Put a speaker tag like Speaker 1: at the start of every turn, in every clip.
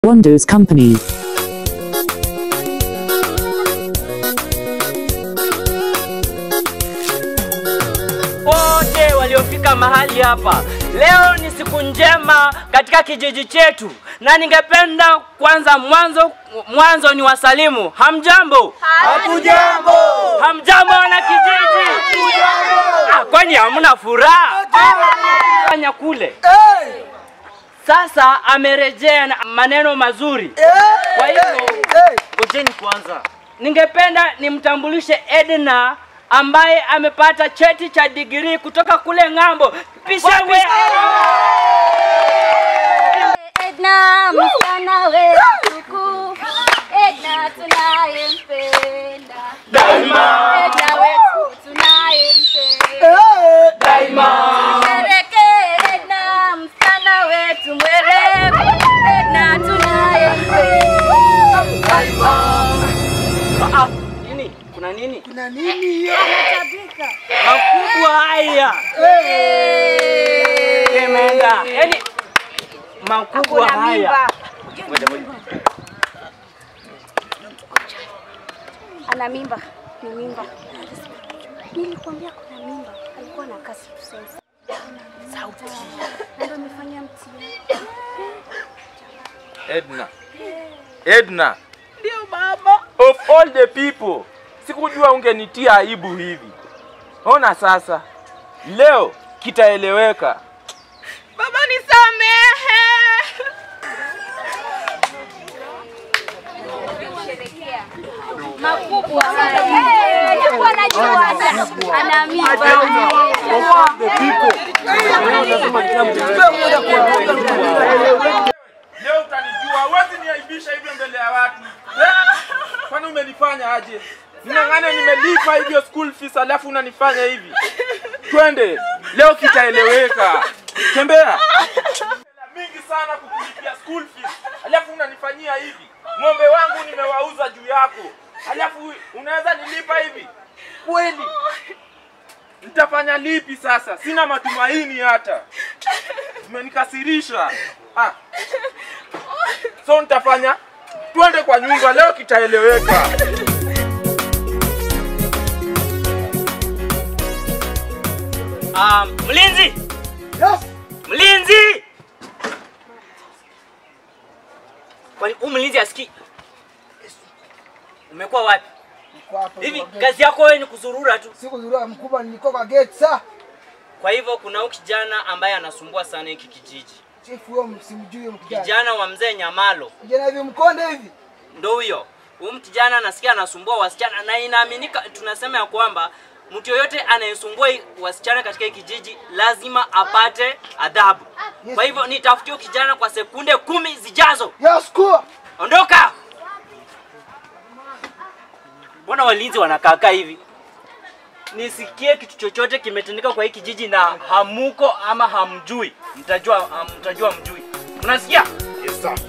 Speaker 1: Wonders Company.
Speaker 2: wote waliofika mahali hapa. Leo ni siku njema katika kijiji chetu, na ningependa kwanza mwanzo mwanzo ni wasalimu. Hamjambo?
Speaker 3: Hatujambo.
Speaker 2: Hamjambo wana kijiji? Ah, kwani hamna furaha? Fanya kule. Sasa amerejea na maneno mazuri. Kwa hivyo ngojeni kwanza, ningependa nimtambulishe Edna ambaye amepata cheti cha digrii kutoka kule ng'ambo. Pishangwe!
Speaker 4: Edna, msichana wetu, Edna tunayempenda,
Speaker 2: Daima,
Speaker 4: Edna wetu tunayempenda,
Speaker 2: daima.
Speaker 4: Sherekee Edna, msichana wetu mwerevu, Edna tunayempenda.
Speaker 2: Ah, nini? Kuna nini?
Speaker 3: Kuna nini?
Speaker 2: Makubwa haya. Imeenda. Yaani makubwa haya. Ngoja, ngoja.
Speaker 4: Ana mimba, ni mimba. Nilikwambia kuna mimba, alikuwa na kasi tuseme. Sauti. Ndio amefanya mtihani.
Speaker 5: Edna. Edna.
Speaker 3: Ndio baba.
Speaker 5: Of all the people, sikujua ungenitia aibu hivi. Ona sasa, leo kitaeleweka.
Speaker 3: Baba nisamehe.
Speaker 4: makubwa haya. Alikuwa anajua hata ana mimba.
Speaker 5: Leo utanijua, huwezi niaibisha hivyo mbele ya watu. Eh? Kwani umenifanya aje? Ning'ang'ane nimelipa hivyo school fees alafu unanifanya hivi. Twende, leo kitaeleweka. Tembea. mingi sana kukulipia school fees alafu unanifanyia hivi. Ng'ombe wangu nimewauza juu yako, alafu unaweza nilipa hivi kweli? Nitafanya lipi sasa? Sina matumaini hata, umenikasirisha. Ah. So nitafanya, twende kwa nyumba, leo kitaeleweka.
Speaker 2: Ah, mlinzi!
Speaker 3: Yes.
Speaker 2: Mlinzi! Kwani huyu mlinzi asikii? Umekuwa wapi?
Speaker 3: Niko hapa
Speaker 2: Hivi
Speaker 3: kwa gate.
Speaker 2: kazi yako wewe ni kuzurura tu.
Speaker 3: Siku zurua mkubwa nilikuwa kwa gate saa.
Speaker 2: Kwa hivyo kuna huyu kijana ambaye anasumbua sana hiki kijiji.
Speaker 3: Chief huyo msimjui huyo kijana.
Speaker 2: Kijana wa mzee Nyamalo.
Speaker 3: Kijana hivi mkonde hivi.
Speaker 2: Ndo huyo. Huyu kijana anasikia anasumbua wasichana na inaaminika tunasema ya kwamba mtu yoyote anayesumbua hii- wasichana katika hii kijiji lazima apate adhabu. Kwa hivyo nitafutie huyu kijana kwa sekunde kumi zijazo.
Speaker 3: Yes, kuwa.
Speaker 2: Ondoka! Mbona walinzi wanakaakaa hivi? Nisikie kitu chochote kimetendeka kwa hii kijiji na hamuko ama hamjui, mtajua, mtajua mjui. Mnasikia?
Speaker 5: Yes, sir.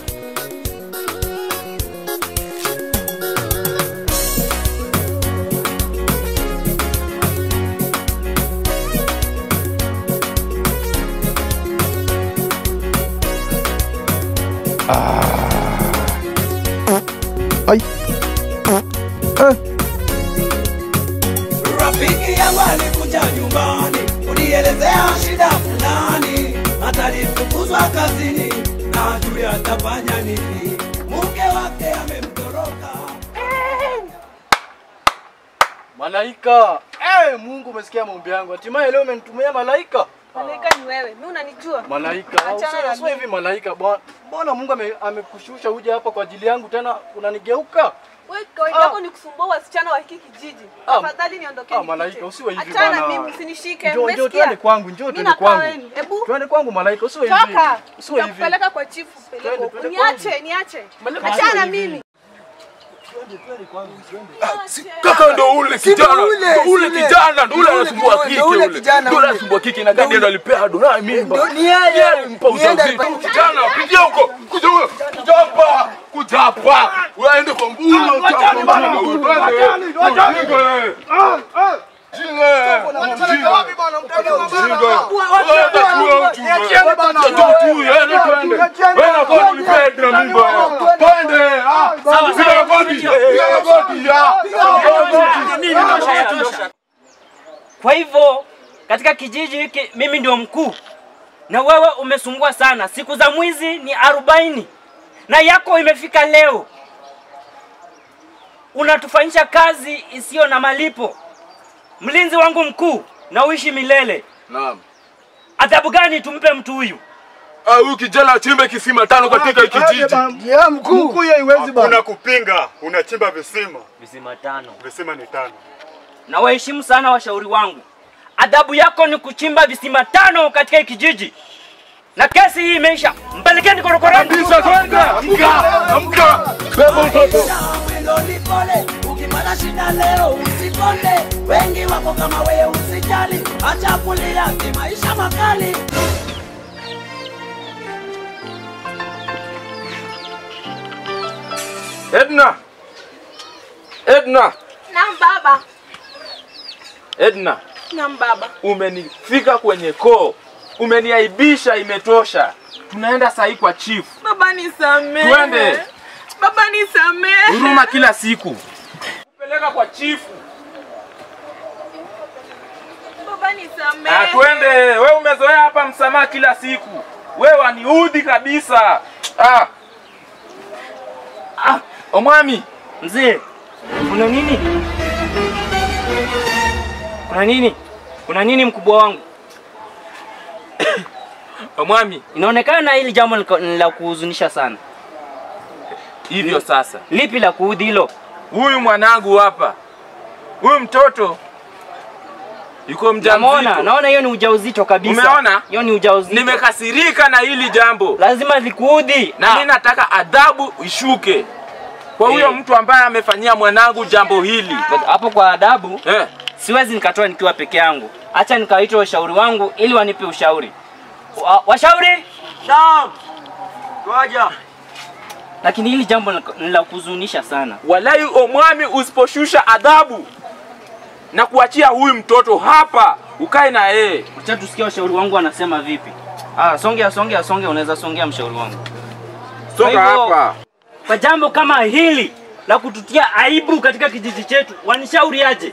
Speaker 6: Rafiki yangu alikuja nyumbani, unielezea shida fulani, hata alifukuzwa kazini na hajui atafanya nini. Mke wake amemtoroka.
Speaker 7: Malaika! Eh, Mungu umesikia maombi yangu. Hatimaye leo umenitumia malaika.
Speaker 8: Malaika ni wewe. Mimi unanijua?
Speaker 7: Malaika.
Speaker 8: Achana
Speaker 7: Usiwe
Speaker 8: na
Speaker 7: usiwe hivi malaika. Bwana Mbona Mungu ame- amekushusha uje hapa kwa ajili yangu tena unanigeuka?
Speaker 8: Wewe kawaida
Speaker 7: Ah.
Speaker 8: yako ni kusumbua wasichana wa hiki kijiji.
Speaker 7: Ah.
Speaker 8: Tafadhali niondokee.
Speaker 7: Ah,
Speaker 8: nipite.
Speaker 7: malaika, usiwe hivi
Speaker 8: Achana na
Speaker 7: bwana.
Speaker 8: mimi usinishike.
Speaker 7: Njoo njoo
Speaker 8: Umesikia?
Speaker 7: twende kwangu, njoo
Speaker 8: Mimi
Speaker 7: twende
Speaker 8: nakaa
Speaker 7: kwangu.
Speaker 8: wewe. Hebu
Speaker 7: Twende kwangu malaika, usiwe hivi.
Speaker 8: toka.
Speaker 7: Usiwe hivi.
Speaker 8: Nitakupeleka kwa chifu peleka
Speaker 7: Twende,
Speaker 8: huko.
Speaker 7: twende
Speaker 8: Niache, niache.
Speaker 7: Malaika,
Speaker 8: Achana na
Speaker 7: usiwe hivi.
Speaker 8: mimi.
Speaker 7: Twende twende kwangu, twende.
Speaker 5: Kaka ndo ule
Speaker 3: Si ndo
Speaker 5: kijana,
Speaker 3: ule,
Speaker 5: ndo
Speaker 3: si
Speaker 5: ule
Speaker 3: ule.
Speaker 5: kijana, ndo ule
Speaker 3: Ndo ule
Speaker 5: anasumbua
Speaker 3: kijana,
Speaker 5: kike
Speaker 3: ndo ule
Speaker 5: ule.
Speaker 3: kijana
Speaker 5: Ndo ule
Speaker 3: ule.
Speaker 5: anasumbua kike na gadi ndo alipea ndo naye mimba.
Speaker 3: Ndo ni yeye.
Speaker 5: Yeye alimpa
Speaker 3: Ni yeye
Speaker 5: ujauzito.
Speaker 3: alipea-
Speaker 5: Kijana, pitia huko. Kuja huyo. Kuja hapa. Kuja hapa. Waende kwa mbulu.
Speaker 7: Wachani bana. Wachani, wachani.
Speaker 5: Jinga. Jinga.
Speaker 2: Kwa hivyo katika kijiji hiki mimi ndio mkuu, na wewe umesumbua sana. Siku za mwizi ni arobaini na yako imefika leo. Unatufanyisha kazi isiyo na malipo. Mlinzi wangu mkuu, na uishi milele.
Speaker 1: Naam.
Speaker 2: Adhabu gani tumpe mtu huyu?
Speaker 1: Ah, huyu kijana achimbe kisima tano katika hiki kijiji.
Speaker 7: Ya mkuu. Mkuu hiyo haiwezi bana.
Speaker 9: Kuna kupinga, unachimba visima.
Speaker 2: Visima tano.
Speaker 9: Visima ni tano.
Speaker 2: Na waheshimu sana washauri wangu. Adhabu yako ni kuchimba visima tano katika hiki kijiji, na kesi hii imeisha. Mpelekeni korokoroni.
Speaker 1: Kabisa, twende. Amka, amka. Beba mtoto.
Speaker 6: mwendo ni pole, ukipata shida leo usikonde. Wengi wako kama wewe, usijali, acha kulia, ni maisha makali.
Speaker 5: Edna, Edna,
Speaker 8: Naam baba.
Speaker 5: Edna,
Speaker 8: Naam baba.
Speaker 5: umenifika kwenye koo, umeniaibisha, imetosha. Tunaenda sahi kwa chief.
Speaker 8: Baba nisamehe.
Speaker 5: Twende.
Speaker 8: Baba nisamehe.
Speaker 5: Huruma kila siku. Peleka kwa chifu.
Speaker 8: Baba nisamehe.
Speaker 5: Ah, twende. We umezoea hapa msamaha kila siku. We waniudhi kabisa. Ah. Ah, omwami.
Speaker 2: Mzee, kuna nini? Kuna nini? Kuna nini mkubwa wangu?
Speaker 5: Omwami,
Speaker 2: Inaonekana hili jambo liko- ni la kuhuzunisha sana.
Speaker 5: hivyo sasa.
Speaker 2: Lipi la kuudhi hilo?
Speaker 5: Huyu mwanangu hapa. Huyu mtoto yuko
Speaker 2: Naona,
Speaker 5: mjamzito.
Speaker 2: naona hiyo ni ujauzito kabisa.
Speaker 5: Umeona?
Speaker 2: Hiyo ni ujauzito.
Speaker 5: Nimekasirika na hili jambo.
Speaker 2: Lazima likuudhi.
Speaker 5: na mimi nataka adhabu ishuke kwa huyo
Speaker 2: Eh.
Speaker 5: mtu ambaye amefanyia mwanangu jambo hili
Speaker 2: hapo kwa adabu
Speaker 5: eh.
Speaker 2: siwezi nikatoa nikiwa peke yangu. Acha nikawaita washauri wangu ili wanipe ushauri. Wa, washauri? Naam. Ngoja. Lakini hili jambo ni ni la kuhuzunisha sana.
Speaker 5: Walai omwami, usiposhusha adhabu na kuachia huyu mtoto hapa ukae na yeye.
Speaker 2: Acha tusikie washauri wangu wanasema vipi. Ah, songea songea songea, unaweza songea mshauri wangu.
Speaker 5: Songa
Speaker 2: Kwa hivyo,
Speaker 5: hapa.
Speaker 2: Kwa jambo kama hili la kututia aibu katika kijiji chetu, wanishauri aje?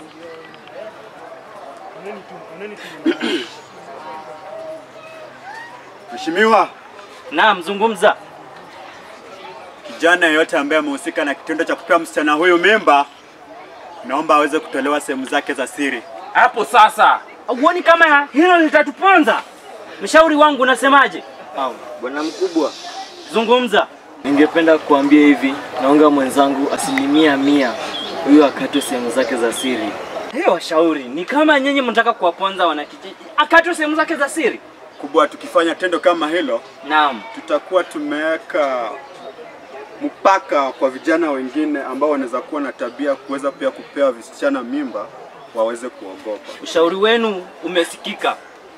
Speaker 9: Mheshimiwa,
Speaker 2: Naam, zungumza.
Speaker 9: kijana yeyote ambaye amehusika na kitendo cha kupea msichana huyu mimba, naomba aweze kutolewa sehemu zake za siri.
Speaker 5: Hapo sasa.
Speaker 2: Huoni kama hilo litatuponza? Mshauri wangu unasemaje?
Speaker 10: Bwana mkubwa,
Speaker 2: Zungumza.
Speaker 10: ningependa kuambia hivi, naunga mwenzangu asilimia mia huyu akatwe sehemu zake za siri.
Speaker 2: Hiyo washauri ni kama nyinyi mnataka kuwaponza wanakijiji. Akatwe sehemu zake za siri.
Speaker 9: Kubwa, tukifanya tendo kama hilo,
Speaker 2: Naam.
Speaker 9: tutakuwa tumeweka mpaka kwa vijana wengine ambao wanaweza kuwa na tabia kuweza pia kupewa visichana mimba waweze kuogopa.
Speaker 2: Ushauri wenu umesikika.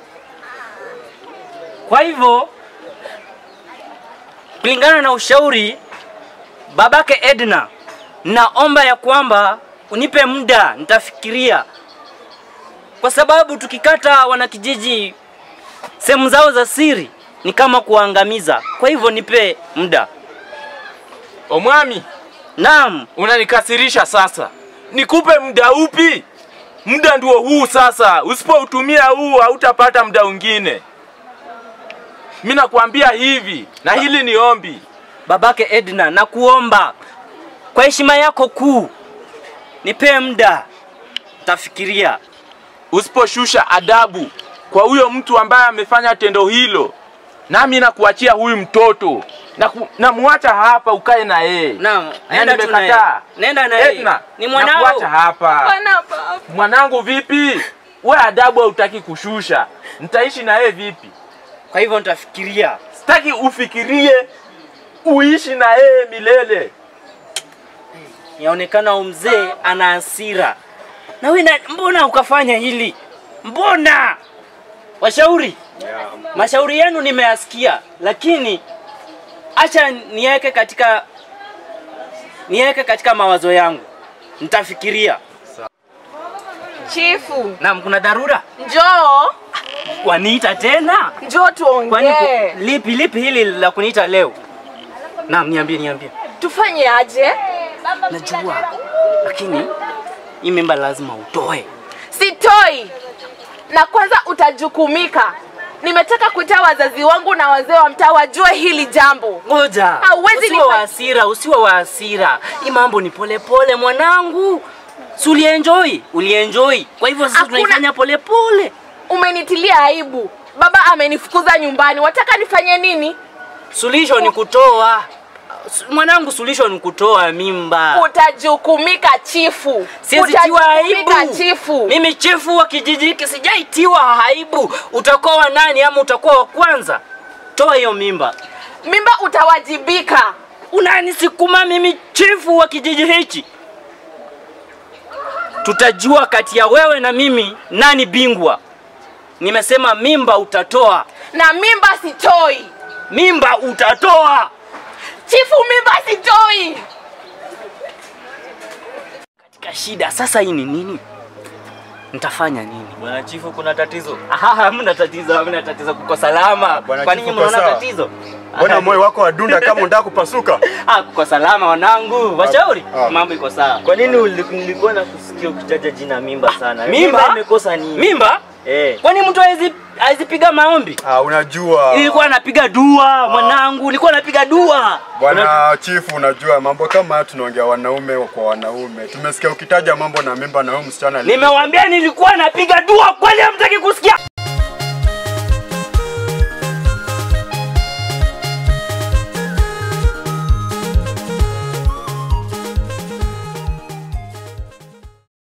Speaker 2: Kwa hivyo kulingana na ushauri babake Edna, naomba ya kwamba unipe muda, nitafikiria, kwa sababu tukikata wanakijiji sehemu zao za siri ni kama kuangamiza. Kwa hivyo nipe muda.
Speaker 5: Omwami,
Speaker 2: Naam,
Speaker 5: unanikasirisha sasa. Nikupe muda upi? Muda ndio huu sasa. Usipoutumia huu hautapata muda mwingine. Mimi nakwambia hivi, na hili ni ombi.
Speaker 2: babake Edna, nakuomba kwa heshima yako kuu, nipe muda, tafikiria.
Speaker 5: usiposhusha adabu kwa huyo mtu ambaye amefanya tendo hilo, nami nakuachia huyu mtoto na ku, namwacha hapa ukae na yeye.
Speaker 2: Naam,
Speaker 5: Na
Speaker 2: nenda tu na yeye.
Speaker 5: nimekataa.
Speaker 2: Nenda na yeye.
Speaker 5: Edna,
Speaker 2: Ni mwanao.
Speaker 5: nakuacha hapa.
Speaker 8: Bwana baba.
Speaker 5: Mwanangu vipi? We adabu hautaki kushusha, nitaishi na yeye vipi?
Speaker 2: Kwa hivyo nitafikiria.
Speaker 5: Sitaki ufikirie, uishi na yeye milele.
Speaker 2: Yaonekana huyu mzee ana hasira. Na wewe na- mbona ukafanya hili? Mbona? Washauri, mashauri yenu nimeyasikia, lakini acha niweke katika niweke katika mawazo yangu, nitafikiria.
Speaker 8: Chifu,
Speaker 2: Naam, kuna dharura?
Speaker 8: njoo.
Speaker 2: waniita tena?
Speaker 8: Njoo
Speaker 2: Kwani
Speaker 8: tuongee.
Speaker 2: ku- lipi lipi hili la kuniita leo? Naam, niambie niambie.
Speaker 8: Tufanye aje?
Speaker 2: Najua. Lakini hii mimba lazima utoe.
Speaker 8: Sitoi. Na kwanza utajukumika. Nimetaka kuita wazazi wangu na wazee wa mtaa wajue hili jambo.
Speaker 2: Ngoja.
Speaker 8: Hauwezi
Speaker 2: Usiwe
Speaker 8: nifa-
Speaker 2: wa hasira, usiwe wa hasira. Hii mambo ni pole pole mwanangu. Si ulienjoy? Ulienjoy. Kwa hivyo sasa
Speaker 8: Hakuna-
Speaker 2: tunaifanya pole pole.
Speaker 8: Umenitilia aibu. Baba amenifukuza nyumbani. Wataka nifanye nini?
Speaker 2: Suluhisho ni kutoa. Su- Mwanangu, suluhisho ni kutoa mimba.
Speaker 8: Utajukumika chifu.
Speaker 2: Siwezitiwa aibu.
Speaker 8: Utajukumika chifu.
Speaker 2: Mimi chifu wa kijiji hiki sijaitiwa aibu. Utakuwa wa nani ama utakuwa wa kwanza? Toa hiyo mimba.
Speaker 8: Mimba utawajibika.
Speaker 2: Unanisukuma mimi chifu wa kijiji hichi? Tutajua kati ya wewe na mimi nani bingwa. Nimesema mimba utatoa.
Speaker 8: Na mimba sitoi.
Speaker 2: Mimba utatoa.
Speaker 8: Chifu mimba sitoi.
Speaker 2: Katika shida sasa hii ni nini? Nitafanya nini?
Speaker 10: Bwana chifu, kuna tatizo?
Speaker 2: Aha, hamna tatizo, hamna tatizo, kuko salama.
Speaker 9: Bwana
Speaker 2: Kwa nini
Speaker 9: chifu, uko
Speaker 2: mnaona
Speaker 9: sawa?
Speaker 2: tatizo?
Speaker 9: Mbona moyo wako wadunda kama unataka kupasuka?
Speaker 2: Ah, kuko salama wanangu. Washauri,
Speaker 9: Ah.
Speaker 2: mambo iko sawa.
Speaker 10: Kwa nini uli- nilikuwa na kusikia ukitaja jina mimba sana?
Speaker 2: Mimba?
Speaker 10: imekosa nini?
Speaker 2: Mimba?
Speaker 10: Eh.
Speaker 2: Kwani mtu hawezi hawezi piga maombi?
Speaker 9: Ah, unajua
Speaker 2: Nilikuwa napiga dua mwanangu, nilikuwa napiga dua.
Speaker 9: bwana chifu, unajua mambo kama haya tunaongea wanaume kwa wanaume. Tumesikia ukitaja mambo na mimba na huyu msichana ali-
Speaker 2: Nimewambia nilikuwa napiga dua, kwani hamtaki kusikia?